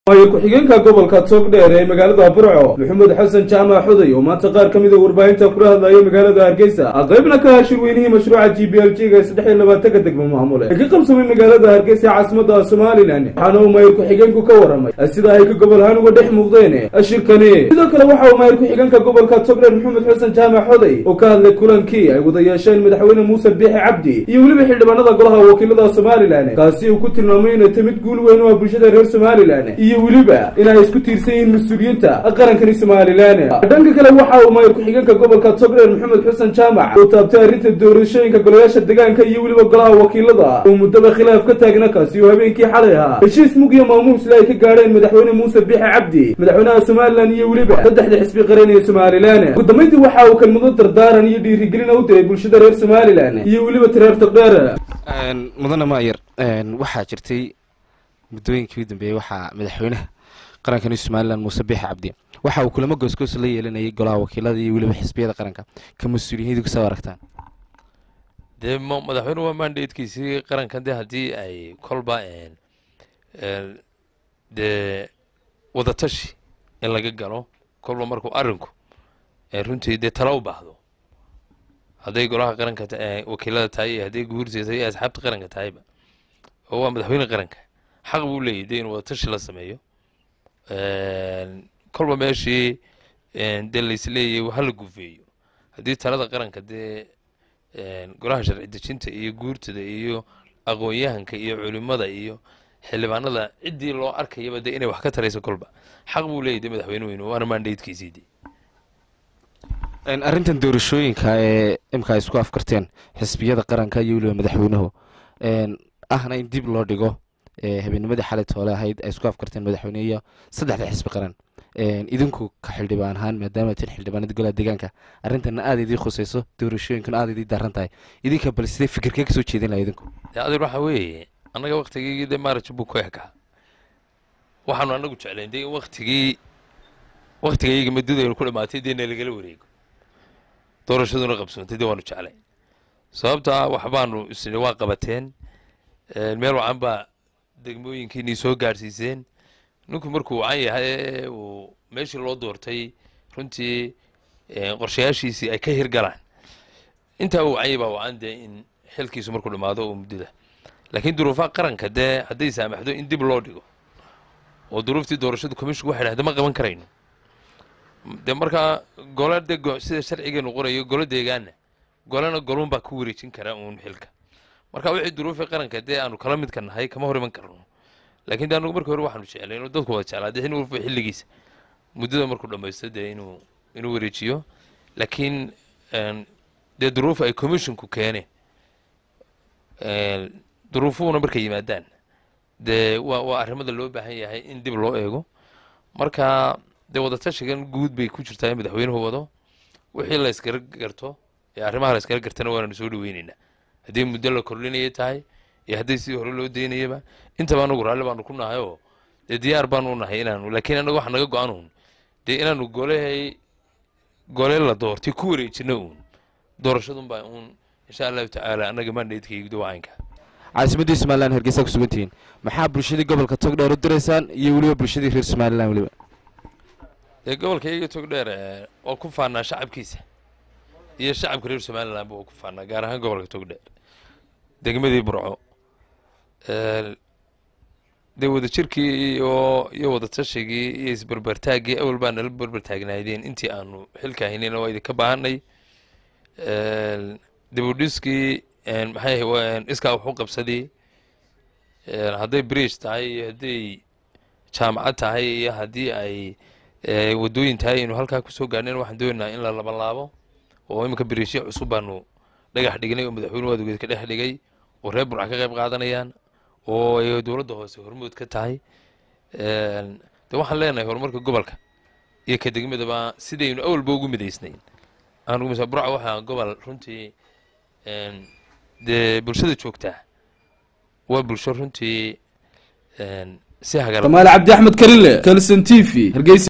maayir ku-xigeenka gobolka togdheer ee magaalada burco maxamed xasan jaamac xuday oo maanta qaar ka mid a warbaahinta kula hadlayay magaalada hargeysa qaybna ka ah shirweynihii mashruuca g b l g ga saddex iyo labaatanka degmo maamule ee ka qabsamay magaalada hargeysa ee caasimada somalilan waxaana uu maayir ku-xigeenku ka waramay sida ay ka gobol ahaan uga dhex muuqdeen shirkani sidoo kale waxa uu maayir ku-xigeenka gobolka togdheer maxamed xasan jaamac xuday oo ka hadlay kulankii ay wada yeesheen madaxweyne muuse biixi cabdi iyo weliba xildhibaanada golaha wakiilada somalilan kaasi uu ku tilmaamay inay tamid guul weyn u ah bulshada reer somalilan iyo weliba inay isku tiirsan yihiin mas-uuliyiinta qarankani somalilan dhanka kale waxa uu maayir ku-xigeenka gobolka togdheer maxamed xasan jaamac uu taabtay arrinta doorashooyinka golayaasha deegaanka iyo weliba golaha wakiilada uu muddaba khilaaf ka taagna kaasi oo habeenkii xalay ahaa heshiis mug iyo maamuusle ay ka gaadheen madaxweyne muuse biixi cabdi madaxweynaha somalilan iyo weliba saddexda xisbi qaran ee somalilan ugu dambeyntii waxa uu kelmado dardaaran iyo dhiirigelina u diray bulshada reer somalilan iyo weliba tireer togdheer mudane maayar waxaa jirtay muddooyinkii u dambeeyey waxaa madaxweynaha qarankani somalilan muuse biixi cabdi waxa uu kulamo goosgoos la yeelanayay golaha wakiilada iyo weliba xisbiyada qaranka ka mas-uuliyiindu kasoo aragtaan dee madaxweyne waa mandatekiisii qarankan de haddii ay kolba dee wadatashi in laga galo kolba markuu arinku runtii dee tala u baahdo hadday golaha qaranka wakiilada tahay iyo hadday guurteeda iyo asxaabta qaranka tahayba oo waa madaxweyne qaranka xaq buu leeyahy dee inuu wadatashi la sameeyo kolba meeshii dee laisleeyahy hala gufeeyo haddii talada qaranka dee golaha sharci dejinta iyo guurtada iyo aqoon-yahanka iyo culimada iyo xildhibaanada ciddii loo arkayaba dee inay wax ka tarayso kolba xaq buu leeyahy de madaxweyne weyne waana mandatekiisii de arrintan doorashooyinka ee imka ay isku afkarteen xisbiyada qaranka iyo weliba madaxweynuhu ahna in dib loo dhigo habeennimadii xalay toole ahayd ay isku afkarteen madaxweyne iyo saddexda xisbi qaran idinku ka xildhibaan ahaan maadaama tin xildhibaanada golaha deegaanka arrintana aada idii khuseyso doorashooyinkuna aada idii daaran tahay idinka bal sidee fikirkee kasoo jeedin laha idinku adeer waxa weeye annaga waktigeygii dee maaraj buu ku ekaa waxaanu anagu jeclayn dee waktigii waktigayga madadaynu ku dhamaatay dee nalagala wareego doorashaduna qabsoontay dee waanu jeclayn sababta waxbaanu isni waa qabateen meel wacan baa degmooyinkiinii soo gaadhsiiseen ninku markuu wacan yahay uu meeshii loo doortay runtii qorshayaashiisii ay ka hirgalaan intaa uu wacanyay baa wacan dee in xilkiisu markuu dhammaado oo muddada laakiin duruufaha qaranka dee hadday saamaxdo in dib loo dhigo oo duruuftii doorashadu commisshinku waxay dhahda ma qaban karayno dee markaa gole de sida sharcigeenu qorayo golo deegaana golena golunbaa ku wareejin kara uun xilka marka wixii duruufii qaranka dee aanu kala midka nahay kama hor iman karno laakiin de anugu markii hore waxaanu jeclay inuu dadku wada jeclaa dee in xilligiisa muddada markuu dhamaysto dee inuu inuu wareejiyo laakiin dee duruuf ay commisshinku keeneen duruufuhuna markay yimaadaan dee waa waa arrimada loo baahan yahay in dib loo eego marka dee wadatashigan guud bay ku jirtaa in madaxweynuhu wado wixii la yskala garto ee arrimaha la yskala gartana waananu soo dhaweyneynaa haddii muddo la kordhinaya tahay iyo hadday sidii hore loo daynayaba intaba anagu raalli baanu ku nahay oo dee diyaar baanu nahay inaanu laakiin anaga waxa naga go-an uun dee inaanu golehay gole la doortay ku wareejino uun doorashadunbaa uun insha allahu tacaala annaga mandatekayguda wacaynka caasimaddii somalilan hargeysa ku sugantihiin maxaa bulshadii gobolka togdheer u diraysaan iyo weliba bulshadii reer somalilan weliba dee gobolkayga togdheer waa ku faanaa shacabkiisa iyo shacabka reer somalilanba waa ku faanaa gaar ahaan gobolka togdheer degmadii burco dee wadajirkii iyo iyo wadatashigii iyo isberbertaaggii awal baa nala berbertaagnaydeen intii aanu xilka haynayna waa idinka baahanay dibudhiskii maxay iskaa waxu qabsadii hadday bridge tahay iyo hadday jaamacad tahay iyo haddii ay wadooyin tahay aynu halkaa kusoo gaadhnayn waxaan doonaynaa in la labanlaabo oo iminka biriishyo cusub baanu dhagax dhignay oo madaxweynuhu adugeed ka dhex dhigay oo reer burca ka qayb qaadanayaan oo ay dowladda hoose hormood ka tahay de waxaan leenahay horumarka gobolka iyo ka degmadaba sidaynu awalba ugu midaysnayn anugu burca waxaa gobol runtii dee bulshada joogtaa waa bulsho runtii si hagar kamaal cabdi axmed karile kalson t v hargeysa